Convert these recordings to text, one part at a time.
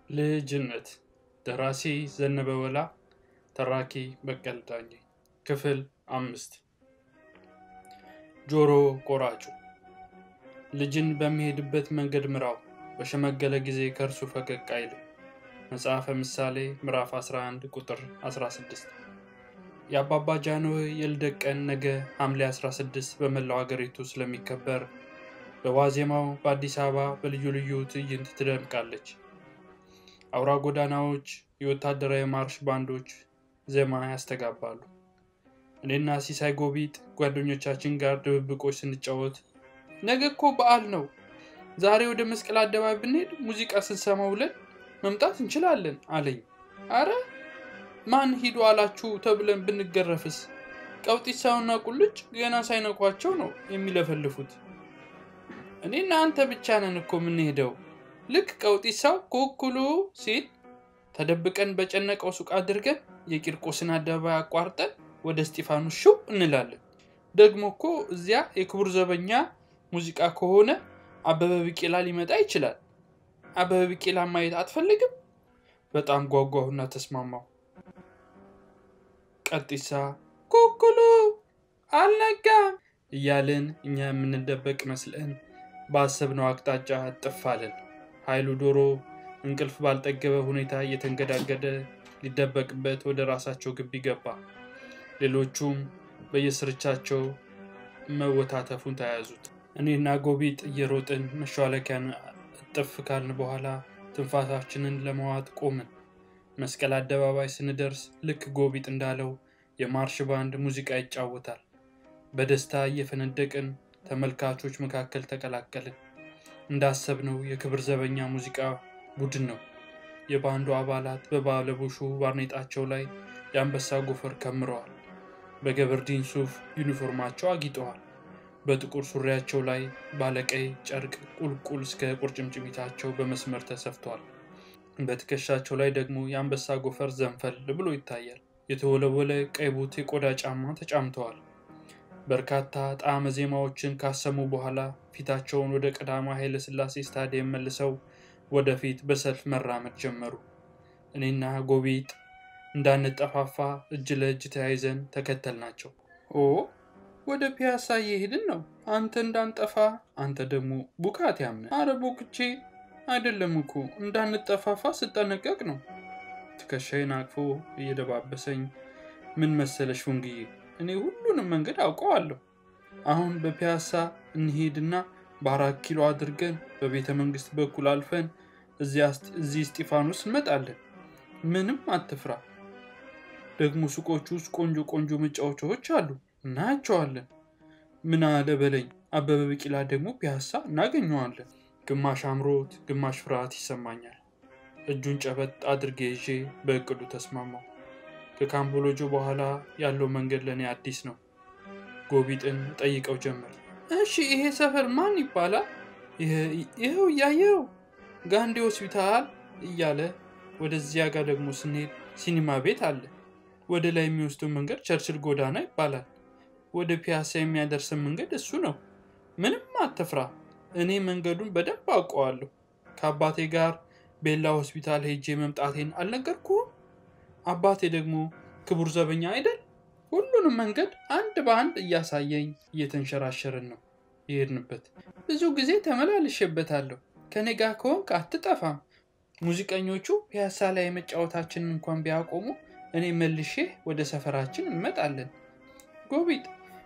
ልጅነት ደራሲ ዘነበ ወላ ተራኪ በቀለ ዳኜ ክፍል አምስት ጆሮ ቆራጩ ልጅን በሚሄድበት መንገድ ምራው በሸመገለ ጊዜ ከእርሱ ፈቀቅ አይልም መጽሐፈ ምሳሌ ምዕራፍ 11 ቁጥር 16 የአባባ ጃንሆይ የልደት ቀን ነገ ሐምሌ 16 በመላው አገሪቱ ስለሚከበር በዋዜማው በአዲስ አበባ በልዩ ልዩ ትዕይንት ትደምቃለች። አውራ ጎዳናዎች የወታደራዊ ማርሽ ባንዶች ዜማ ያስተጋባሉ። እኔና ሲሳይ ጎቢጥ ጓደኞቻችን ጋር ድብብቆች ስንጫወት ነገ እኮ በዓል ነው፣ ዛሬ ወደ መስቀል አደባባይ ብንሄድ ሙዚቃ ስንሰማ ውለን መምጣት እንችላለን አለኝ። አረ ማን ሂዱ አላችሁ ተብለን ብንገረፍስ? ቀውጢሳውና ቁልጭ ገና ሳይነኳቸው ነው የሚለፈልፉት። እኔና አንተ ብቻ ነን እኮ የምንሄደው። ልክ ቀውጢሳው ኩኩሉ ሲል ተደብቀን በጨነቀው ሱቅ አድርገን የቂርቆስን አደባባይ አቋርጠን ወደ እስጢፋኖስ ሽው እንላለን። ደግሞ እኮ እዚያ የክቡር ዘበኛ ሙዚቃ ከሆነ አበበ ቢቂላ ሊመጣ ይችላል። አበበ ቢቂላ ማየት አትፈልግም? በጣም ጓጓሁና ተስማማው። ቀጢሳ ኩኩሉ አልነጋም እያልን እኛ የምንደበቅ መስለን ባሰብነው አቅጣጫ እጥፍ አለን። ኃይሉ ዶሮ እንቅልፍ ባልጠገበ ሁኔታ እየተንገዳገደ ሊደበቅበት ወደ ራሳቸው ግቢ ገባ። ሌሎቹም በየስርቻቸው መወታተፉን ተያያዙት። እኔና ጎቢጥ እየሮጥን መሿለኪያን እጥፍ ካልን በኋላ ትንፋሳችንን ለመዋጥ ቆምን። መስቀል አደባባይ ስንደርስ ልክ ጎቢጥ እንዳለው የማርሽ ባንድ ሙዚቃ ይጫወታል። በደስታ እየፈነደቅን ተመልካቾች መካከል ተቀላቀልን። እንዳሰብነው የክብር ዘበኛ ሙዚቃ ቡድን ነው። የባንዱ አባላት በባለቡሹ ባርኔጣቸው ላይ የአንበሳ ጎፈር ከምረዋል። በገበርዲን ሱፍ ዩኒፎርማቸው አጊጠዋል። በጥቁር ሱሪያቸው ላይ ባለቀይ ጨርቅ ቁልቁል እስከ ቁርጭምጭሚታቸው በመስመር ተሰፍቷል። በትከሻቸው ላይ ደግሞ የአንበሳ ጎፈር ዘንፈል ብሎ ይታያል። የተወለወለ ቀይ ቡት የቆዳ ጫማ ተጫምተዋል። በርካታ ጣዕመ ዜማዎችን ካሰሙ በኋላ ፊታቸውን ወደ ቀዳማዊ ኃይለ ሥላሴ ስታዲየም መልሰው ወደፊት በሰልፍ መራመድ ጀመሩ። እኔና ጎቢጥ እንዳንጠፋፋ እጅ ለእጅ ተያይዘን ተከተልናቸው። ኦ ወደ ፒያሳ እየሄድን ነው። አንተ እንዳንጠፋ፣ አንተ ደግሞ ቡካት ያምነ። አረ ቡክቼ አይደለም እኮ እንዳንጠፋፋ ስጠነቀቅ ነው። ትከሻዬን አቅፎ እየደባበሰኝ ምን መሰለሽ ወንግዬ እኔ ሁሉንም መንገድ አውቀዋለሁ። አሁን በፒያሳ እንሄድና በአራት ኪሎ አድርገን በቤተ መንግስት በኩል አልፈን እዚህ እስጢፋኖስ እንመጣለን። ምንም አትፍራ። ደግሞ ሱቆቹ ውስጥ ቆንጆ ቆንጆ መጫወቻዎች አሉ፣ እናያቸዋለን። ምን አለ በለኝ። አበበ ቢቂላ ደግሞ ፒያሳ እናገኘዋለን። ግማሽ አምሮት፣ ግማሽ ፍርሃት ይሰማኛል። እጁን ጨበጥ አድርጌ ይዤ በእቅዱ ተስማማው። ከካምቦሎጆ በኋላ ያለው መንገድ ለእኔ አዲስ ነው። ጎቢጥን ጠይቀው ጀመር። እሺ ይሄ ሰፈር ማን ይባላል? ይኸው እያየው ጋንዴ ሆስፒታል እያለ ወደዚያ ጋር ደግሞ ስንሄድ ሲኒማ ቤት አለ። ወደ ላይ የሚወስደው መንገድ ቸርችል ጎዳና ይባላል። ወደ ፒያሳ የሚያደርሰን መንገድ እሱ ነው። ምንም አትፍራ፣ እኔ መንገዱን በደንብ አውቀዋለሁ። ከአባቴ ጋር ቤላ ሆስፒታል ሄጄ መምጣቴን አልነገርኩህም? አባቴ ደግሞ ክቡር ዘበኛ አይደል? ሁሉንም መንገድ አንድ በአንድ እያሳየኝ እየተንሸራሸርን ነው የሄድንበት። ብዙ ጊዜ ተመላልሼበታለሁ። ከኔ ጋር ከሆንክ አትጠፋም። ሙዚቀኞቹ ፒያሳ ላይ የመጫወታችንን እንኳን ቢያቆሙ እኔ መልሼ ወደ ሰፈራችን እንመጣለን። ጎቢጥ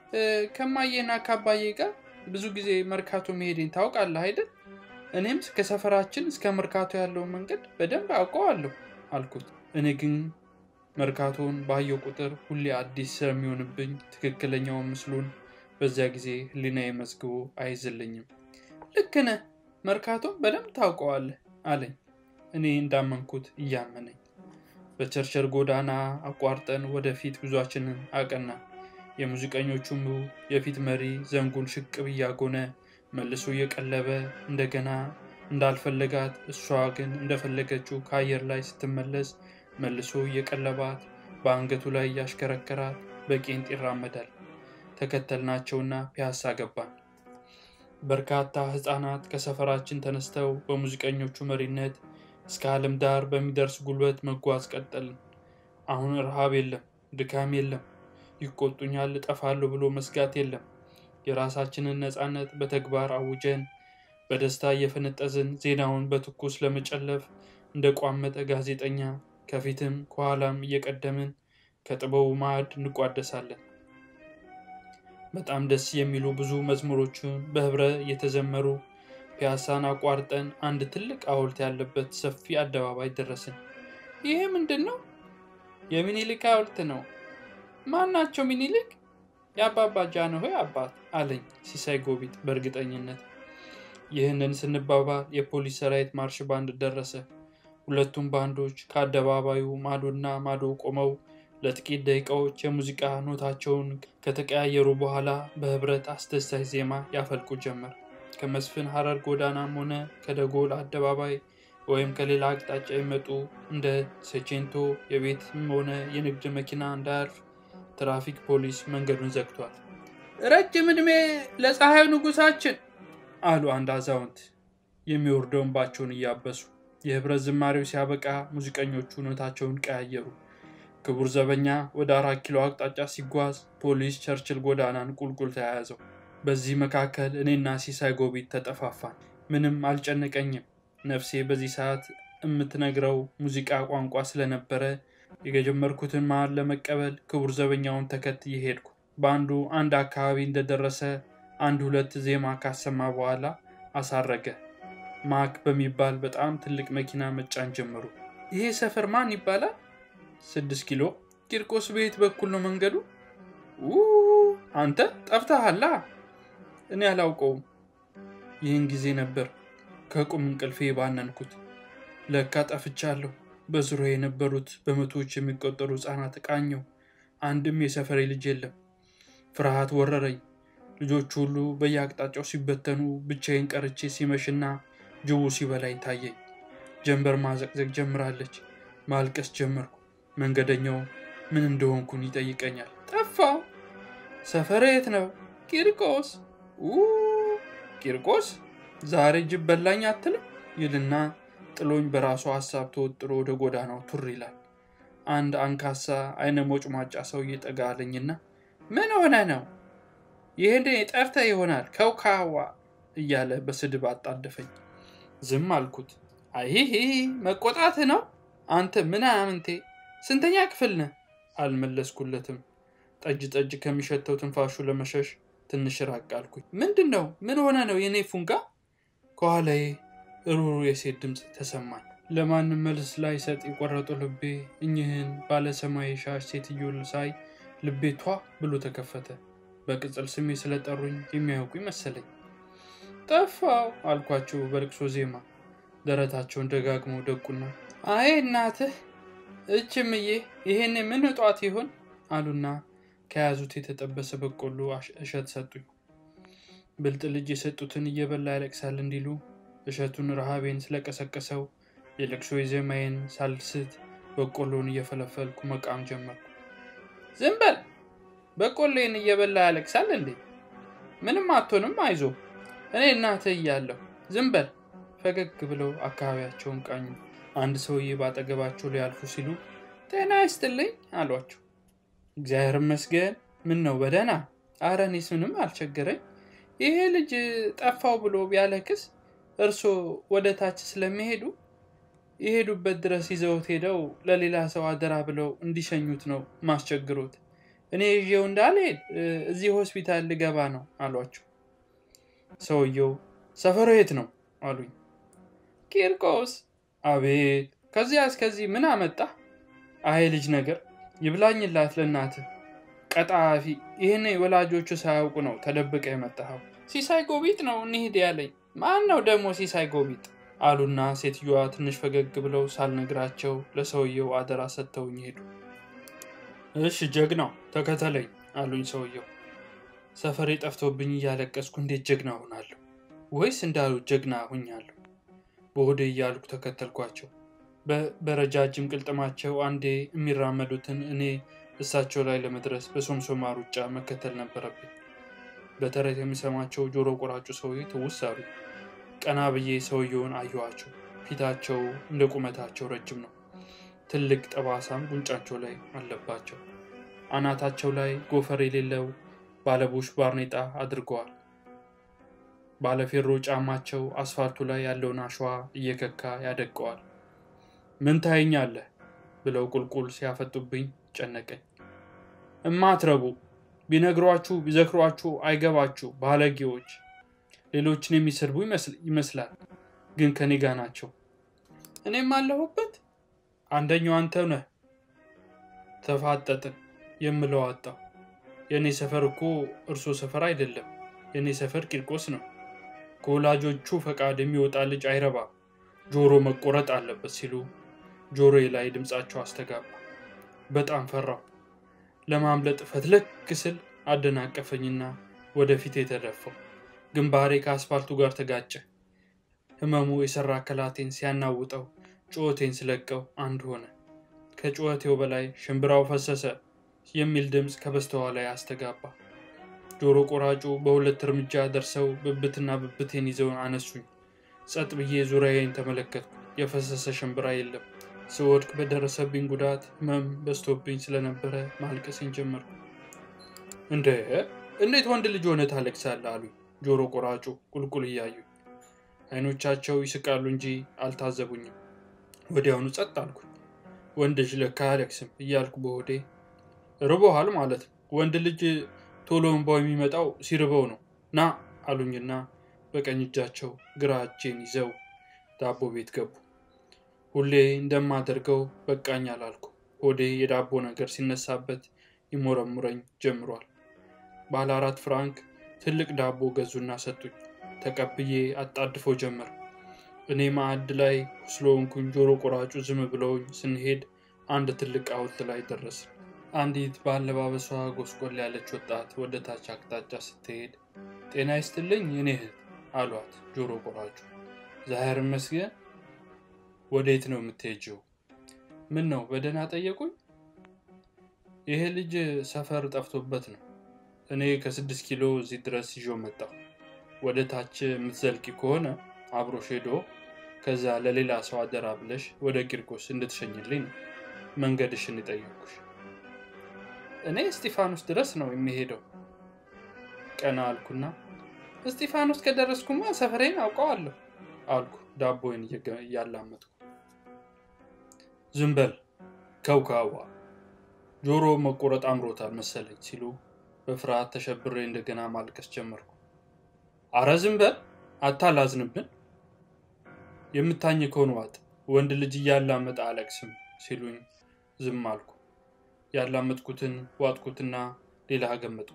ከማዬና ከአባዬ ጋር ብዙ ጊዜ መርካቶ መሄዴን ታውቃለህ አይደል? እኔም ከሰፈራችን እስከ መርካቶ ያለውን መንገድ በደንብ አውቀዋለሁ አልኩት። እኔ ግን መርካቶን ባየው ቁጥር ሁሌ አዲስ ስለሚሆንብኝ ትክክለኛውን ምስሉን በዚያ ጊዜ ሕሊናዬ መዝግቦ አይዝልኝም። ልክ ነህ፣ መርካቶን በደንብ ታውቀዋለህ አለኝ። እኔ እንዳመንኩት እያመነኝ በቸርቸር ጎዳና አቋርጠን ወደፊት ጉዟችንን አቀናን። የሙዚቀኞቹም የፊት መሪ ዘንጉን ሽቅብ እያጎነ መልሶ እየቀለበ እንደገና እንዳልፈለጋት እሷ ግን እንደፈለገችው ከአየር ላይ ስትመለስ መልሶ እየቀለባት በአንገቱ ላይ እያሽከረከራት በቄንጥ ይራመዳል። ተከተልናቸውና ፒያሳ ገባን። በርካታ ህፃናት ከሰፈራችን ተነስተው በሙዚቀኞቹ መሪነት እስከ ዓለም ዳር በሚደርስ ጉልበት መጓዝ ቀጠልን። አሁን ረሃብ የለም፣ ድካም የለም፣ ይቆጡኛል እጠፋለሁ ብሎ መስጋት የለም። የራሳችንን ነፃነት በተግባር አውጀን በደስታ እየፈነጠዝን ዜናውን በትኩስ ለመጨለፍ እንደ ቋመጠ ጋዜጠኛ ከፊትም ከኋላም እየቀደምን ከጥበቡ ማዕድ እንቋደሳለን። በጣም ደስ የሚሉ ብዙ መዝሙሮችን በህብረ እየተዘመሩ ፒያሳን አቋርጠን አንድ ትልቅ ሐውልት ያለበት ሰፊ አደባባይ ደረስን። ይሄ ምንድን ነው? የሚኒሊክ ሐውልት ነው። ማን ናቸው ሚኒሊክ? የአባባ ጃንሆይ አባት አለኝ ሲሳይ ጎቢጥ በእርግጠኝነት። ይህንን ስንባባል የፖሊስ ሰራዊት ማርሽ ባንድ ደረሰ። ሁለቱም ባንዶች ከአደባባዩ ማዶና ማዶ ቆመው ለጥቂት ደቂቃዎች የሙዚቃ ኖታቸውን ከተቀያየሩ በኋላ በህብረት አስደሳች ዜማ ያፈልቁ ጀመር። ከመስፍን ሐረር ጎዳናም ሆነ ከደጎል አደባባይ ወይም ከሌላ አቅጣጫ የመጡ እንደ ሴቼንቶ የቤትም ሆነ የንግድ መኪና እንዳያልፍ ትራፊክ ፖሊስ መንገዱን ዘግቷል። ረጅም ዕድሜ ለፀሐዩ ንጉሳችን አሉ አንድ አዛውንት የሚወርደውን ባቸውን እያበሱ። የህብረት ዝማሬው ሲያበቃ ሙዚቀኞቹ ኖታቸውን ቀያየሩ። ክቡር ዘበኛ ወደ አራት ኪሎ አቅጣጫ ሲጓዝ ፖሊስ ቸርችል ጎዳናን ቁልቁል ተያያዘው። በዚህ መካከል እኔና ሲሳይ ጎቢጥ ተጠፋፋን። ምንም አልጨነቀኝም። ነፍሴ በዚህ ሰዓት የምትነግረው ሙዚቃ ቋንቋ ስለነበረ የጀመርኩትን መሃል ለመቀበል ክቡር ዘበኛውን ተከትዬ ሄድኩ። በአንዱ አንድ አካባቢ እንደደረሰ አንድ ሁለት ዜማ ካሰማ በኋላ አሳረገ። ማክ በሚባል በጣም ትልቅ መኪና መጫን ጀመሩ። ይሄ ሰፈር ማን ይባላል? ስድስት ኪሎ ቂርቆስ በየት በኩል ነው መንገዱ? አንተ ጠፍተሃላ? እኔ አላውቀውም። ይህን ጊዜ ነበር ከቁም እንቅልፌ ባነንኩት። ለካ ጠፍቻለሁ። በዙሪያ የነበሩት በመቶዎች የሚቆጠሩ ሕፃናት ቃኘው። አንድም የሰፈሬ ልጅ የለም። ፍርሃት ወረረኝ። ልጆቹ ሁሉ በየአቅጣጫው ሲበተኑ ብቻዬን ቀርቼ ሲመሽና ጅቡ ሲበላኝ ታየኝ። ጀንበር ማዘቅዘቅ ጀምራለች። ማልቀስ ጀመርኩ። መንገደኛው ምን እንደሆንኩን ይጠይቀኛል። ጠፋው። ሰፈር የት ነው? ቂርቆስ። ቂርቆስ ዛሬ ጅብ በላኝ አትልም ይልና ጥሎኝ በራሱ ሀሳብ ተወጥሮ ወደ ጎዳናው ቱር ይላል። አንድ አንካሳ አይነ ሞጭማጫ ሰውዬ ጠጋ አለኝና ምን ሆነ ነው? ይህን ጠርተ ይሆናል ከውካዋ እያለ በስድብ አጣደፈኝ። ዝም አልኩት። አይሂ መቆጣት ነው አንተ ምናምንቴ ስንተኛ ክፍል ነህ? አልመለስኩለትም። ጠጅ ጠጅ ከሚሸተው ትንፋሹ ለመሸሽ ትንሽ ራቅ አልኩኝ። ምንድን ነው? ምን ሆነ ነው የኔ ፉንጋ? ከኋላዬ ሩሩ የሴት ድምፅ ተሰማኝ። ለማንም መልስ ላይ ሰጥ የቆረጡ ልቤ እኚህን ባለሰማያዊ ሻሽ ሴትዮ ሳይ ልቤ ቷ ብሎ ተከፈተ። በቅጽል ስሜ ስለጠሩኝ የሚያውቁኝ መሰለኝ። ጠፋው አልኳቸው በልቅሶ ዜማ። ደረታቸውን ደጋግመው ደቁና አይ እናትህ እችምዬ ይሄን ምን እጧት ይሆን አሉና ከያዙት የተጠበሰ በቆሎ እሸት ሰጡኝ። ብልጥ ልጅ የሰጡትን እየበላ ያለቅሳል እንዲሉ እሸቱን ረሃቤን ስለቀሰቀሰው የለቅሶ የዜማዬን ሳልስት በቆሎን እየፈለፈልኩ መቃም ጀመርኩ። ዝም በል በቆሎዬን እየበላ ያለቅሳል እንዴ? ምንም አትሆንም፣ አይዞ እኔ እናትህ እያለሁ ዝም በል። ፈገግ ብለው አካባቢያቸውን ቃኙ። አንድ ሰውዬ ባጠገባቸው ሊያልፉ ሲሉ ጤና ይስጥልኝ አሏቸው። እግዚአብሔር ይመስገን። ምን ነው በደህና? አረ እኔስ ምንም አልቸገረኝ። ይሄ ልጅ ጠፋው ብሎ ቢያለክስ እርሶ ወደ ታች ስለሚሄዱ የሄዱበት ድረስ ይዘውት ሄደው ለሌላ ሰው አደራ ብለው እንዲሸኙት ነው ማስቸግሮት። እኔ ይዤው እንዳልሄድ እዚህ ሆስፒታል ልገባ ነው አሏቸው። ሰውየው ሰፈሩ የት ነው አሉኝ። ቂርቆስ። አቤት ከዚያ እስከዚህ ምን አመጣ? አይ ልጅ ነገር ይብላኝላት ለእናትህ ቀጣፊ። ይህን ወላጆቹ ሳያውቁ ነው ተደብቀ የመጣኸው። ሲሳይ ጎቢጥ ነው እንሂድ ያለኝ። ማን ነው ደግሞ ሲሳይ ጎቢጥ? አሉና ሴትዮዋ ትንሽ ፈገግ ብለው ሳልነግራቸው ለሰውየው አደራ ሰጥተውኝ ሄዱ። እሺ ጀግናው ተከተለኝ አሉኝ ሰውየው። ሰፈሬ ጠፍቶብኝ እያለቀስኩ እንዴት ጀግና ሆናለሁ? ወይስ እንዳሉት ጀግና ሁኛለሁ? በሆዴ እያልኩ ተከተልኳቸው። በረጃጅም ቅልጥማቸው አንዴ የሚራመዱትን እኔ እሳቸው ላይ ለመድረስ በሶምሶማ ሩጫ መከተል ነበረብኝ። በተረት የሚሰማቸው ጆሮ ቆራጩ ሰውዬ ትውስ አሉ። ቀና ብዬ ሰውየውን አየኋቸው። ፊታቸው እንደ ቁመታቸው ረጅም ነው። ትልቅ ጠባሳም ጉንጫቸው ላይ አለባቸው። አናታቸው ላይ ጎፈር የሌለው ባለቡሽ ባርኔጣ አድርገዋል። ባለፌሮ ጫማቸው አስፋልቱ ላይ ያለውን አሸዋ እየከካ ያደቀዋል። ምን ታየኛለህ ብለው ቁልቁል ሲያፈጡብኝ ጨነቀኝ። እማትረቡ ቢነግሯችሁ ቢዘክሯችሁ አይገባችሁ ባለጌዎች። ሌሎችን የሚሰድቡ ይመስላል፣ ግን ከኔ ጋ ናቸው። እኔም አለሁበት። አንደኛው አንተ ነህ። ተፋጠጥን የምለው አጣው። የእኔ ሰፈር እኮ እርሶ ሰፈር አይደለም። የእኔ ሰፈር ቂርቆስ ነው። ከወላጆቹ ፈቃድ የሚወጣ ልጅ አይረባም፣ ጆሮ መቆረጥ አለበት ሲሉ ጆሮዬ ላይ ድምፃቸው አስተጋባ። በጣም ፈራው። ለማምለጥ ፈትለክ ስል አደናቀፈኝና ወደፊት የተደፋው ግንባሬ ከአስፋልቱ ጋር ተጋጨ። ህመሙ የሰራ አካላቴን ሲያናውጠው ጩኸቴን ስለቀው አንድ ሆነ። ከጩኸቴው በላይ ሽምብራው ፈሰሰ የሚል ድምፅ ከበስተኋላ ላይ አስተጋባ። ጆሮ ቆራጩ በሁለት እርምጃ ደርሰው ብብትና ብብቴን ይዘውን አነሱኝ። ጸጥ ብዬ ዙሪያዬን ተመለከትኩ። የፈሰሰ ሽምብራ የለም። ስወድቅ በደረሰብኝ ጉዳት ህመም በዝቶብኝ ስለነበረ ማልቀሴን ጀመርኩ። እንደ እንዴት ወንድ ልጅ ሆነ ታለቅሳለህ? አሉኝ ጆሮ ቆራጩ ቁልቁል እያዩ። አይኖቻቸው ይስቃሉ እንጂ አልታዘቡኝም። ወዲያውኑ ጸጥ አልኩኝ። ወንድ ልጅ ለካ አያለቅስም እያልኩ በሆዴ ርቦሃል ማለት ነው። ወንድ ልጅ ቶሎ እንባው የሚመጣው ሲርበው ነው። ና አሉኝና በቀኝ እጃቸው ግራ እጄን ይዘው ዳቦ ቤት ገቡ። ሁሌ እንደማደርገው በቃኝ አላልኩ። ሆዴ የዳቦ ነገር ሲነሳበት ይሞረሙረኝ ጀምሯል። ባለ አራት ፍራንክ ትልቅ ዳቦ ገዙና ሰጡኝ። ተቀብዬ አጣድፎ ጀመር። እኔ ማዕድ ላይ ስለሆንኩኝ ጆሮ ቆራጩ ዝም ብለውኝ ስንሄድ አንድ ትልቅ ሐውልት ላይ ደረስን። አንዲት በአለባበሷ ጎስቆል ያለች ወጣት ወደ ታች አቅጣጫ ስትሄድ ጤና ይስጥልኝ የኔ እህት አሏት ጆሮ ቆራጩ። ዛሄር መስገን ወዴት ነው የምትሄጂው? ምን ነው በደህና ጠየቁኝ? ይሄ ልጅ ሰፈር ጠፍቶበት ነው። እኔ ከስድስት ኪሎ እዚህ ድረስ ይዤው መጣሁ። ወደ ታች የምትዘልቂ ከሆነ አብሮሽ ሄዶ ከዛ ለሌላ ሰው አደራ ብለሽ ወደ ቂርቆስ እንድትሸኝልኝ ነው መንገድሽን የጠየኩሽ። እኔ እስጢፋኖስ ድረስ ነው የሚሄደው። ቀና አልኩና እስጢፋኖስ ከደረስኩማ ሰፈሬን አውቀዋለሁ አልኩ ዳቦዬን እያላመጥኩ። ዝም በል ከውካዋ፣ ጆሮ መቆረጥ አምሮታል መሰለኝ ሲሉ በፍርሃት ተሸብሬ እንደገና ማልቀስ ጀመርኩ። አረ ዝም በል አታላዝንብን፣ የምታኝከውን ዋጥ፣ ወንድ ልጅ እያላመጠ አለቅስም ሲሉኝ ዝም አልኩ። ያላመጥኩትን ዋጥኩትና ሌላ ገመጥኩ።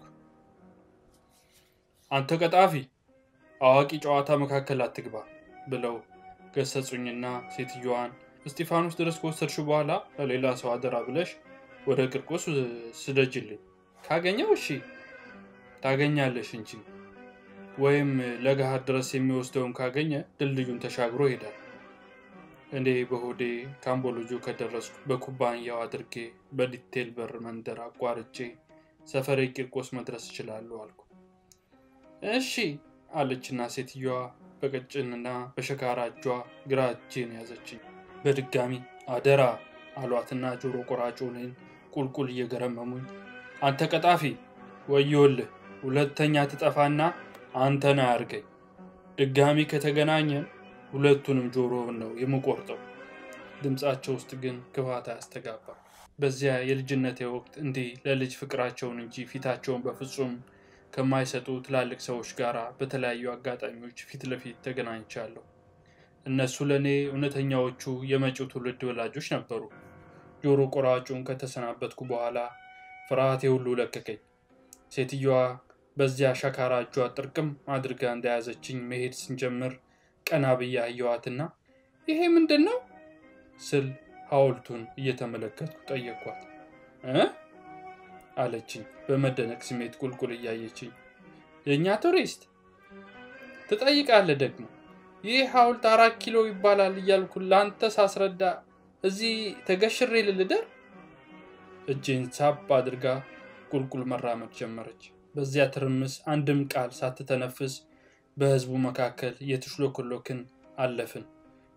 አንተ ቀጣፊ፣ አዋቂ ጨዋታ መካከል አትግባ ብለው ገሰጹኝና ሴትዮዋን እስጢፋኖስ ድረስ ከወሰድሽ በኋላ ለሌላ ሰው አደራ ብለሽ ወደ ቂርቆስ ስደጅልኝ። ካገኘው እሺ ታገኛለሽ እንጂ ወይም ለገሃር ድረስ የሚወስደውን ካገኘ ድልድዩን ተሻግሮ ይሄዳል። እኔ በሆዴ ካምቦሎጆ ከደረስኩ በኩባንያው አድርጌ በዲቴል በር መንደር አቋርጬ ሰፈሬ ቂርቆስ መድረስ እችላለሁ አልኩ። እሺ አለችና ሴትዮዋ በቀጭንና በሸካራ እጇ ግራ እጄን ያዘችኝ። በድጋሚ አደራ አሏትና ጆሮ ቆራጩ እኔን ቁልቁል እየገረመሙኝ አንተ ቀጣፊ ወዮልህ፣ ሁለተኛ ትጠፋና አንተን አያርገኝ። ድጋሚ ከተገናኘን ሁለቱንም ጆሮውን ነው የምቆርጠው። ድምፃቸው ውስጥ ግን ክፋት አያስተጋባ። በዚያ የልጅነቴ ወቅት እንዲህ ለልጅ ፍቅራቸውን እንጂ ፊታቸውን በፍጹም ከማይሰጡ ትላልቅ ሰዎች ጋር በተለያዩ አጋጣሚዎች ፊት ለፊት ተገናኝቻለሁ። እነሱ ለእኔ እውነተኛዎቹ የመጪው ትውልድ ወላጆች ነበሩ። ጆሮ ቆራጩን ከተሰናበትኩ በኋላ ፍርሃቴ ሁሉ ለቀቀኝ። ሴትዮዋ በዚያ ሸካራ እጇ ጥርቅም አድርጋ እንደያዘችኝ መሄድ ስንጀምር ቀና ብዬ አየኋትና ይሄ ምንድን ነው ስል ሐውልቱን እየተመለከትኩ ጠየኳት። እ አለችኝ በመደነቅ ስሜት ቁልቁል እያየችኝ። የእኛ ቱሪስት ትጠይቃለህ ደግሞ ይህ ሐውልት አራት ኪሎ ይባላል እያልኩ ለአንተ ሳስረዳ እዚህ ተገሽሬ ልልደር? እጄን ሳብ አድርጋ ቁልቁል መራመድ ጀመረች። በዚያ ትርምስ አንድም ቃል ሳትተነፍስ በሕዝቡ መካከል እየተሽሎኮሎክን አለፍን።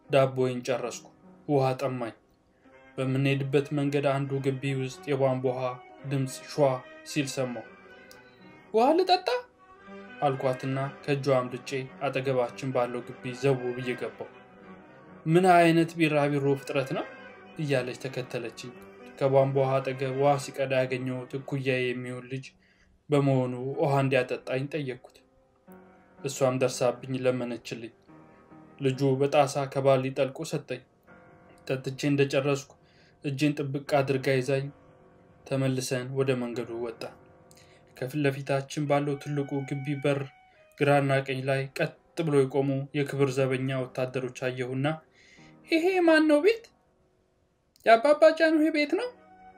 ዳቦዬን ጨረስኩ። ውሃ ጠማኝ። በምንሄድበት መንገድ አንዱ ግቢ ውስጥ የቧንቧ ውሃ ድምፅ ሿ ሲል ሰማሁ። ውሃ ልጠጣ አልኳትና ከእጇ አምልጬ አጠገባችን ባለው ግቢ ዘው ብዬ ገባሁ። ምን አይነት ቢራቢሮ ፍጥረት ነው እያለች ተከተለችኝ። ከቧንቧ ውሃ አጠገብ ውሃ ሲቀዳ ያገኘሁት እኩያዬ የሚሆን ልጅ በመሆኑ ውሃ እንዲያጠጣኝ ጠየቅኩት። እሷም ደርሳብኝ ለመነችልኝ። ልጁ በጣሳ ከባሊ ጠልቆ ሰጠኝ። ጠጥቼ እንደጨረስኩ እጄን ጥብቅ አድርጋ ይዛኝ ተመልሰን ወደ መንገዱ ወጣ። ከፊት ለፊታችን ባለው ትልቁ ግቢ በር ግራና ቀኝ ላይ ቀጥ ብሎ የቆሙ የክብር ዘበኛ ወታደሮች አየሁና ይሄ ማን ነው ቤት? የአባባ ጃንሆይ ቤት ነው።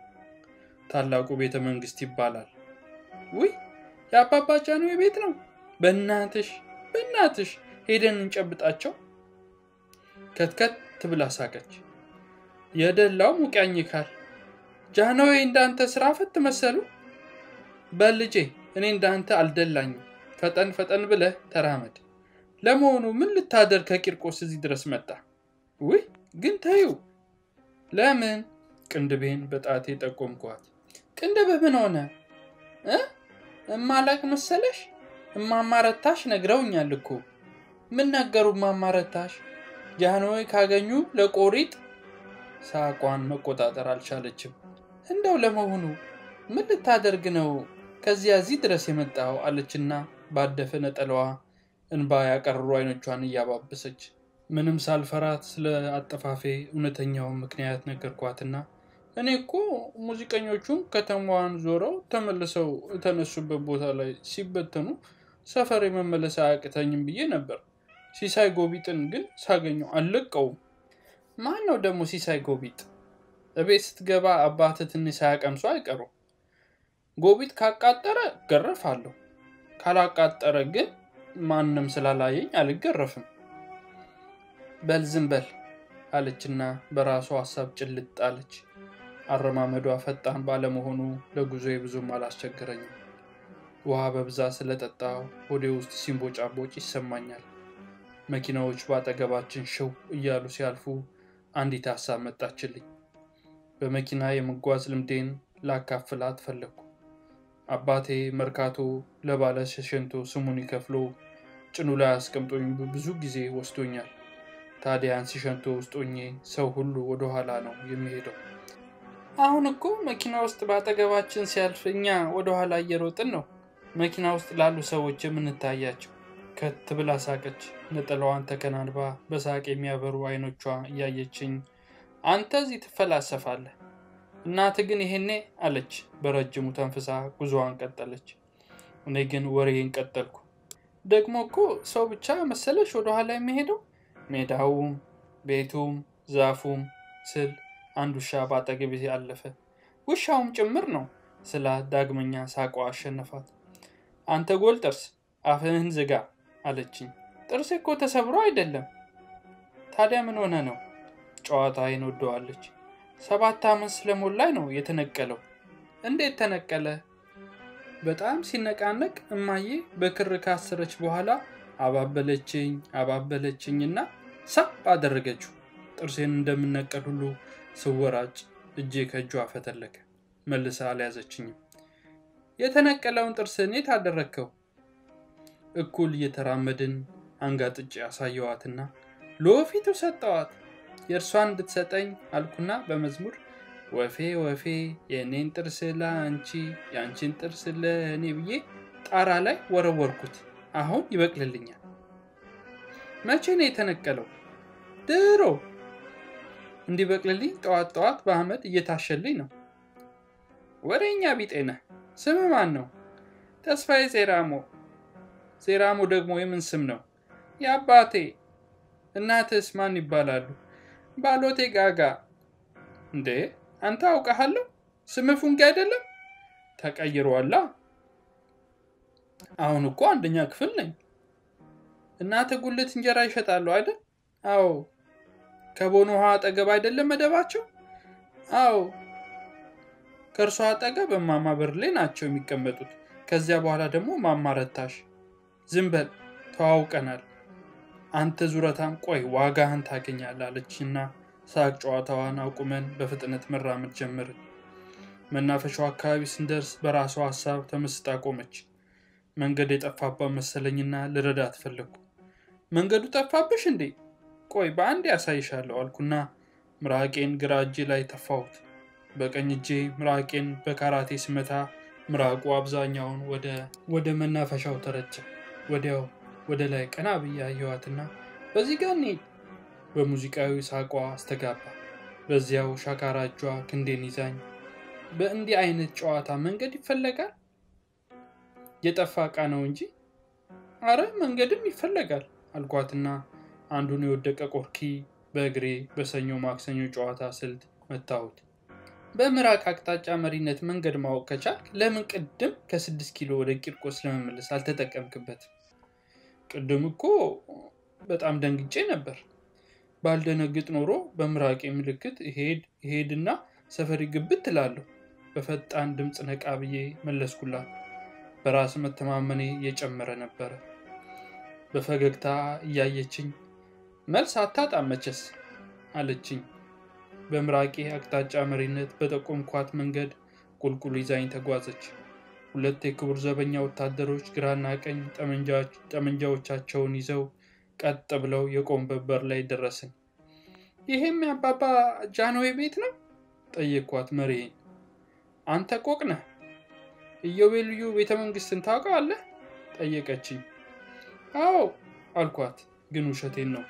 ታላቁ ቤተ መንግስት ይባላል። ውይ የአባባ ጃንሆይ ቤት ነው። በእናትሽ በእናትሽ ሄደን እንጨብጣቸው። ከትከት ብላ ሳቀች። የደላው ሙቃኝካል ጃንሆይ እንዳንተ ስራ ፈት መሰሉ። በልጄ እኔ እንዳንተ አልደላኝም። ፈጠን ፈጠን ብለህ ተራመድ። ለመሆኑ ምን ልታደር ከቂርቆስ እዚህ ድረስ መጣ? ውይ ግን ተዩ። ለምን? ቅንድቤን በጣቴ ጠቆምኳት። ቅንድብህ ምን ሆነ እ እማላቅ መሰለሽ? እማማረታሽ ነግረውኛል እኮ። ምን ነገሩ እማማረታሽ? ጃንሆይ ካገኙ ለቆሪጥ። ሳቋን መቆጣጠር አልቻለችም። እንደው ለመሆኑ ምን ልታደርግ ነው ከዚያ እዚህ ድረስ የመጣው? አለችና ባደፈ ነጠላዋ እንባ ያቀርሩ አይኖቿን እያባበሰች ምንም ሳልፈራት ስለ አጠፋፌ እውነተኛውን ምክንያት ነገርኳትና እኔ እኮ ሙዚቀኞቹን ከተማዋን ዞረው ተመልሰው የተነሱበት ቦታ ላይ ሲበተኑ ሰፈር የመመለስ አያቅተኝም ብዬ ነበር። ሲሳይ ጎቢጥን ግን ሳገኘው አልለቀውም። ማን ነው ደግሞ ሲሳይ ጎቢጥ? እቤት ስትገባ አባትህ ትንሽ ሳያቀምሱ አይቀሩ። ጎቢጥ ካቃጠረ ገረፋለሁ፣ ካላቃጠረ ግን ማንም ስላላየኝ አልገረፍም። በል ዝም በል አለችና በራሷ ሀሳብ ጭልጥ አለች። አረማመዷ ፈጣን ባለመሆኑ ለጉዞዬ ብዙም አላስቸገረኝም። ውሃ በብዛት ስለጠጣው ሆዴ ውስጥ ሲንቦጫቦጭ ይሰማኛል። መኪናዎች በአጠገባችን ሽው እያሉ ሲያልፉ አንዲት ሀሳብ መጣችልኝ። በመኪና የመጓዝ ልምዴን ላካፍላት ፈለግኩ። አባቴ መርካቶ ለባለ ሸሸንቶ ስሙን ከፍሎ ጭኑ ላይ አስቀምጦኝ ብዙ ጊዜ ወስዶኛል። ታዲያን ሲሸንቶ ውስጥ ሆኜ ሰው ሁሉ ወደኋላ ነው የሚሄደው። አሁን እኮ መኪና ውስጥ በአጠገባችን ሲያልፍ እኛ ወደኋላ እየሮጥን ነው መኪና ውስጥ ላሉ ሰዎች የምንታያቸው። ከት ብላ ሳቀች። ነጠላዋን ተከናንባ በሳቅ የሚያበሩ አይኖቿ እያየችኝ አንተ እዚህ ትፈላሰፋለህ፣ እናት ግን ይሄኔ አለች በረጅሙ ተንፍሳ ጉዞዋን ቀጠለች። እኔ ግን ወሬን ቀጠልኩ። ደግሞ እኮ ሰው ብቻ መሰለሽ ወደኋላ የሚሄደው ሜዳውም ቤቱም ዛፉም ስል አንድ ውሻ በአጠገቤ አለፈ። ውሻውም ጭምር ነው ስላ ዳግመኛ ሳቋ አሸነፋት። አንተ ጎል ጥርስ አፍህን ዝጋ አለችኝ። ጥርሴ እኮ ተሰብሮ አይደለም። ታዲያ ምን ሆነ ነው? ጨዋታዬን ወደዋለች። ሰባት ዓመት ስለሞላኝ ነው የተነቀለው። እንዴት ተነቀለ? በጣም ሲነቃነቅ እማዬ በክር ካሰረች በኋላ አባበለችኝ አባበለችኝና ሳብ አደረገችው። ጥርሴን እንደምነቀል ሁሉ ስወራጭ እጄ ከእጇ ፈተለከ። መልሳ አልያዘችኝም። የተነቀለውን ጥርስን የት አደረግከው? እኩል እየተራመድን አንጋጥጬ ያሳየዋትና ለወፊቱ ሰጠዋት። የእርሷን እንድትሰጠኝ አልኩና በመዝሙር ወፌ ወፌ የእኔን ጥርስ ለአንቺ የአንቺን ጥርስ ለእኔ ብዬ ጣራ ላይ ወረወርኩት። አሁን ይበቅልልኛል። መቼ ነው የተነቀለው? ድሮ እንዲበቅልልኝ ጠዋት ጠዋት በአመድ እየታሸልኝ ነው። ወሬኛ ቢጤ ነህ። ስምህ ማን ነው? ተስፋዬ ዜራሞ። ዜራሞ ደግሞ የምን ስም ነው? የአባቴ። እናትስ ማን ይባላሉ? ባሎቴ ጋጋ። እንዴ አንተ አውቃሃለሁ። ስምህ ፉንጌ አይደለም? ተቀይሯላ። አሁን እኮ አንደኛ ክፍል ነኝ። እናተ ጉልት እንጀራ ይሸጣሉ አይደል? አዎ። ከቦኖ ውሃ አጠገብ አይደለም መደባቸው? አዎ። ከእርሷ አጠገብ እማማ ብርሌ ናቸው የሚቀመጡት። ከዚያ በኋላ ደግሞ ማማ ረታሽ። ዝም በል ተዋውቀናል። አንተ ዙረታም ቆይ ዋጋህን ታገኛለህ አለችና ሳቅ ጨዋታዋን አቁመን በፍጥነት መራመድ ጀመርን። መናፈሻው አካባቢ ስንደርስ በራሷ ሀሳብ ተመስጣ ቆመች። መንገድ የጠፋባት መሰለኝና ልረዳት ፈለግኩ። መንገዱ ጠፋብሽ እንዴ? ቆይ በአንድ ያሳይሻለሁ አልኩና ምራቄን ግራ እጄ ላይ ተፋሁት። በቀኝ እጄ ምራቄን በካራቴ ስመታ ምራቁ አብዛኛውን ወደ መናፈሻው ተረጨ። ወዲያው ወደ ላይ ቀና ብዬ አየኋትና በዚህ ጋር እንሂድ በሙዚቃዊ ሳቋ አስተጋባ። በዚያው ሻካራ እጇ ክንዴን ይዛኝ በእንዲህ አይነት ጨዋታ መንገድ ይፈለጋል? የጠፋ ዕቃ ነው እንጂ አረ መንገድም ይፈለጋል አልኳትና አንዱን የወደቀ ቆርኪ በእግሬ በሰኞ ማክሰኞ ጨዋታ ስልት መታሁት። በምራቅ አቅጣጫ መሪነት መንገድ ማወቅ ከቻልክ ለምን ቅድም ከስድስት ኪሎ ወደ ቂርቆስ ለመመለስ አልተጠቀምክበት? ቅድም እኮ በጣም ደንግጬ ነበር። ባልደነግጥ ኖሮ በምራቄ ምልክት ሄድ ሄድና ሰፈሪ ግብት ትላለሁ። በፈጣን ድምፅ ነቃ ብዬ መለስኩላት። በራስ መተማመኔ እየጨመረ ነበረ። በፈገግታ እያየችኝ መልስ አታጣም መቼስ አለችኝ። በምራቄ አቅጣጫ መሪነት በጠቆምኳት መንገድ ቁልቁል ይዛኝ ተጓዘች። ሁለት የክቡር ዘበኛ ወታደሮች ግራና ቀኝ ጠመንጃዎቻቸውን ይዘው ቀጥ ብለው የቆሙበት በር ላይ ደረስን። ይሄም የአባባ ጃንሆይ ቤት ነው? ጠየቅኳት መሪዬን። አንተ ቆቅ ነህ? ኢዮቤልዩ ቤተ መንግስትን ታውቀዋለህ? ጠየቀችኝ። አዎ አልኳት፣ ግን ውሸቴን ነው።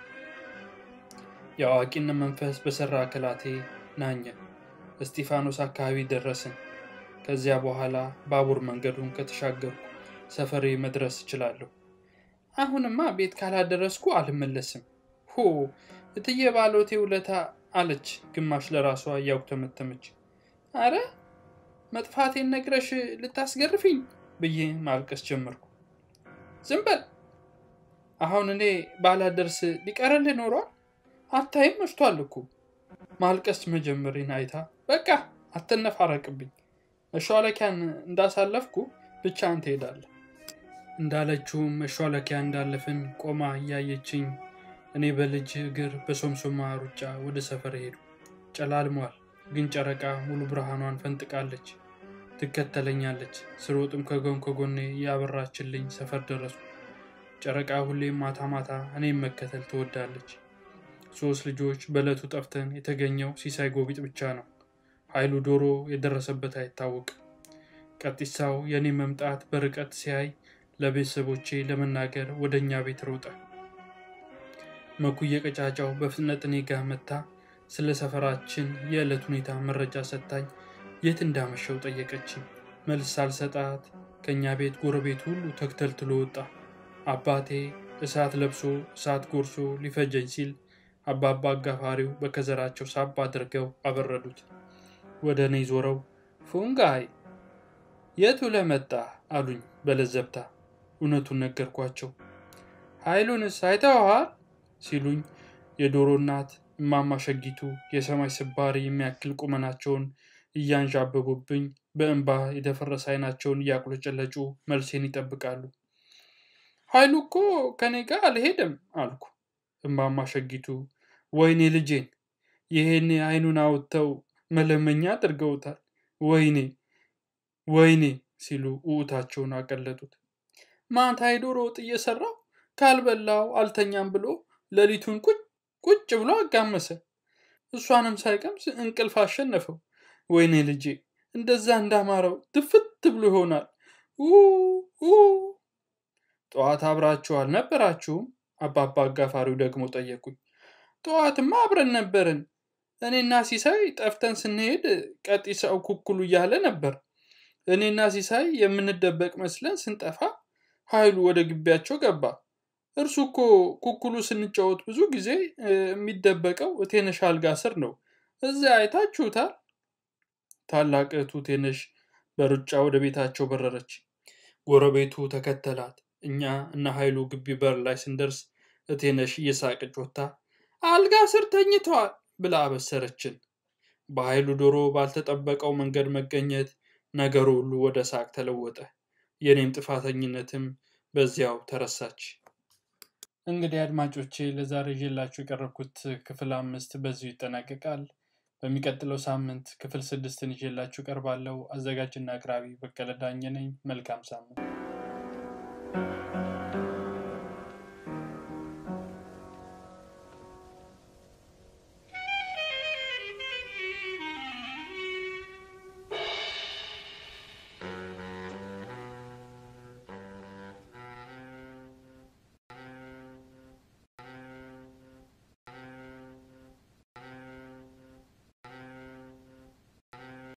የአዋቂነት መንፈስ በሰራ አካላቴ ናኘ። እስጢፋኖስ አካባቢ ደረስን። ከዚያ በኋላ ባቡር መንገዱን ከተሻገርኩ ሰፈሬ መድረስ እችላለሁ። አሁንማ ቤት ካላደረስኩ አልመለስም። ሆ እትዬ ባሎቴ ውለታ አለች፣ ግማሽ ለራሷ እያጉተመተመች። አረ መጥፋቴን ነግረሽ ልታስገርፊኝ ብዬ ማልቀስ ጀመርኩ። ዝም በል አሁን እኔ ባላደርስ ሊቀረልህ ኖሯል። አታይም መሽቷል እኮ። ማልቀስ መጀመሪን አይታ በቃ አትነፋረቅብኝ፣ መሿለኪያን እንዳሳለፍኩ ብቻህን ትሄዳለህ እንዳለችውም መሿለኪያ እንዳለፍን ቆማ እያየችኝ እኔ በልጅ እግር በሶምሶማ ሩጫ ወደ ሰፈር ሄዱ። ጨላልሟል፣ ግን ጨረቃ ሙሉ ብርሃኗን ፈንጥቃለች። ትከተለኛለች። ስሮጥም ከጎን ከጎኔ እያበራችልኝ ሰፈር ደረሱ። ጨረቃ ሁሌም ማታ ማታ እኔም መከተል ትወዳለች። ሶስት ልጆች በዕለቱ ጠፍተን የተገኘው ሲሳይ ጎቢጥ ብቻ ነው። ኃይሉ ዶሮ የደረሰበት አይታወቅም። ቀጢሳው የእኔ መምጣት በርቀት ሲያይ ለቤተሰቦቼ ለመናገር ወደ እኛ ቤት ሮጠ። መኩየ ቀጫጫው በፍጥነት እኔ ጋር መታ ስለ ሰፈራችን የዕለት ሁኔታ መረጃ ሰጥታኝ የት እንዳመሸው ጠየቀችኝ። መልስ ሳልሰጣት ከእኛ ቤት ጎረቤት ሁሉ ተክተልትሎ ወጣ። አባቴ እሳት ለብሶ እሳት ጎርሶ ሊፈጀኝ ሲል አባባ አጋፋሪው በከዘራቸው ሳብ አድርገው አበረዱት። ወደ እኔ ዞረው ፉንጋይ የቱ ለመጣ አሉኝ በለዘብታ። እውነቱን ነገርኳቸው። ኃይሉንስ አይተኸዋል ሲሉኝ የዶሮ እናት እማማ ሸጊቱ የሰማይ ስባሪ የሚያክል ቁመናቸውን እያንዣበቡብኝ በእንባ የደፈረሰ አይናቸውን እያቁለጨለጩ መልሴን ይጠብቃሉ። ኃይሉ እኮ ከኔ ጋር አልሄድም አልኩ። እማማ ሸጊቱ ወይኔ ልጄን ይሄኔ አይኑን አውጥተው መለመኛ አድርገውታል። ወይኔ ወይኔ ሲሉ ውዑታቸውን አቀለጡት። ማታ የዶሮ ወጥ እየሰራው ካልበላው አልተኛም ብሎ ሌሊቱን ቁጭ ቁጭ ብሎ አጋመሰ። እሷንም ሳይቀምስ እንቅልፍ አሸነፈው። ወይኔ ልጄ እንደዛ እንዳማረው ድፍት ብሎ ይሆናል። ጠዋት አብራችሁ አልነበራችሁም? አባባ አጋፋሪው ደግሞ ጠየቁኝ። ጠዋትማ አብረን ነበርን። እኔና ሲሳይ ጠፍተን ስንሄድ ቀጢሳው ኩኩሉ እያለ ነበር። እኔና ሲሳይ የምንደበቅ መስለን ስንጠፋ ኃይሉ ወደ ግቢያቸው ገባ። እርሱ እኮ ኩኩሉ ስንጫወት ብዙ ጊዜ የሚደበቀው ቴነሽ አልጋ ስር ነው። እዚያ አይታችሁታል። ታላቅ እህቱ ቴነሽ በሩጫ ወደ ቤታቸው በረረች። ጎረቤቱ ተከተላት። እኛ እነ ኃይሉ ግቢ በር ላይ ስንደርስ እቴነሽ እየሳቀች ወጥታ አልጋ ስር ተኝተዋል ብላ አበሰረችን። በኃይሉ ዶሮ ባልተጠበቀው መንገድ መገኘት ነገሩ ሁሉ ወደ ሳቅ ተለወጠ። የኔም ጥፋተኝነትም በዚያው ተረሳች። እንግዲህ አድማጮቼ ለዛሬ ይዤላችሁ የቀረብኩት ክፍል አምስት በዚሁ ይጠናቀቃል። በሚቀጥለው ሳምንት ክፍል ስድስትን ይዤላችሁ ቀርባለሁ። አዘጋጅና አቅራቢ በቀለ ዳኘ ነኝ። መልካም ሳምንት።